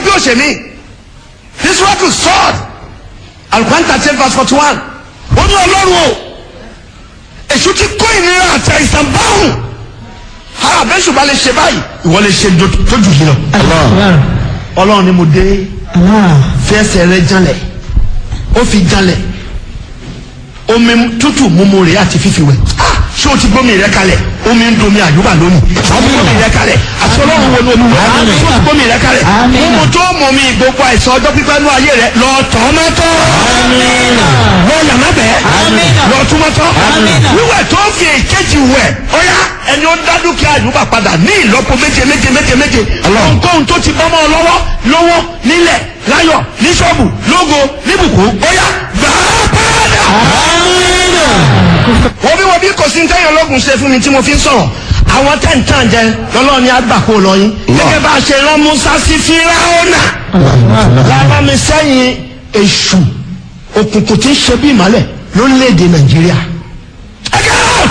bí ó ṣe mí this work is sword alukwan thirteen verse forty one ó ní ọlọ́run o èṣù ti kó ìnira àti àìsàn báwùn ha abẹ́sù bá lè ṣe báyìí ìwọ lè ṣe tó jù yìí lọ ọlọ́run ni mo dé fẹsẹ̀ rẹ janlẹ̀ ó fi janlẹ̀ omi tútù mímu rẹ̀ àti fífi wẹ̀ Ah, ṣé o ti gbómi rẹ kalẹ̀ omi ń domi àyùbá lónìí ṣé o ti gbómi rẹ kalẹ̀ àti ọlọ́run wo ni omi wẹ̀ ṣé o ti gbómi rẹ kalẹ̀ mímu tó mọ̀ mi gbogbo àìsàn ọjọ́ pípẹ́ ní ayé rẹ lọ tọ́ mọ́tọ́ lọ yàrá bẹ́ẹ̀ lọ tún mọ́tọ́ wíwẹ̀ tó fi èkejì wẹ̀ ọ̀yá ẹni ó dá dúkìá àyùbá padà ní ìlọ́po méje méje méje méje ohunkóhun tó ti bọ́ mọ́ ọ lọ́wọ́ lọ́wọ́ nílẹ̀ láyọ̀ ní ṣọ́ọ̀bù lógo níbùkún ọ̀yá gbàá padà wọ́n bí wọ́n bí kò sí ní tẹ́yìn ológun ṣe fún mi tí mo fi ń sọ̀rọ̀ àwọn tẹ̀ǹtàn jẹ lọ́lọ́ọ̀ ni àgbàkó lọ́yìn gẹ́gẹ́ bá a ṣe rán Musa sí Fíráúnà lára mi sẹ́yìn èṣù òkùnkùn tí ń ṣe bí ìmọ̀lẹ̀ lórílẹ̀‐èdè Nàìjíríà ẹ get out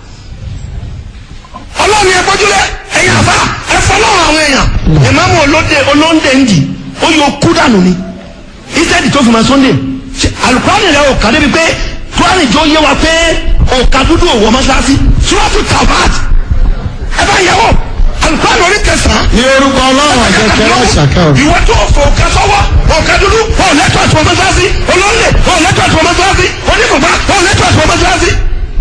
ọlọ́run ẹ gbójúlẹ̀ ẹ̀yìn àbá ẹ fọlọ́run àwọn èèyàn ìmáàmù olóde olóńdè ń dì ó yọ kú dànù ni ìtẹ́ẹ̀dì tó fi máa Sunday alukurani rẹ ò kà débi pé kurani jọ yé wa pé òkà dúdú òwò mọ́sálásí suratu tabat ẹ bá yẹ wò alukurani orí kẹsàn-án. ní orúkọ ọlọ́run àjẹkẹ́ láṣàkà o. ìwọ tó fò òkà sọ́wọ́ òkà dúdú ò lẹ́tọ̀ àti mọ́sálásí olóńlẹ̀ ò lẹ́tọ̀ àti mọ́sálásí onígbòmá ò lẹ́tọ̀ àti mọ́sálásí.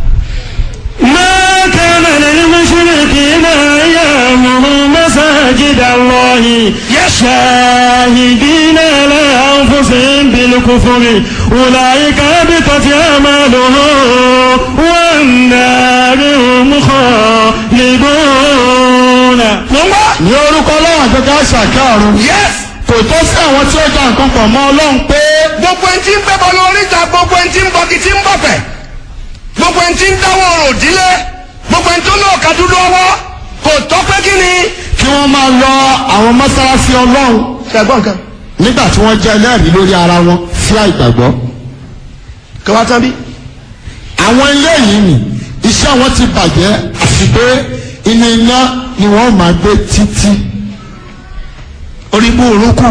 ما كان للمشركين أن يعمروا مساجد الله شاهدين على أنفسهم بالكفر أولئك هبطت أعمالهم والنار هم خالدون mo ń bọ̀. ní orúkọ ọlọ́run àjẹkẹ́ láṣàkà ọ̀run. yes kò tó sí àwọn tí ó dá nǹkan pọ̀ mọ́ ọlọ́run pé gbogbo ẹni tí ń bẹ́ bọ́ lórí ìta gbogbo ẹni tí ń bọ́ kí tí ń bọ̀ fẹ̀ gbogbo ẹni tí ń dáwọ́ ọ̀rọ̀ òdílé gbogbo ẹni tó lọ ọ̀ka dúdú ọwọ́ kò tọ́ pé kí ni. kí wọ́n máa lọ àwọn mọ́sálásí ọlọ́run ṣàgbọ́n nǹkan nígbà tí wọ́n jẹ́ ẹlẹ́rìí lórí ara wọn sí àìgbàgbọ́. kí wọ́n tán bí. àwọn ilé yìí nì iṣẹ́ wọn ti bàjẹ́ àti pé inú iná ni wọ́n máa gbé títí. orí bú orúkú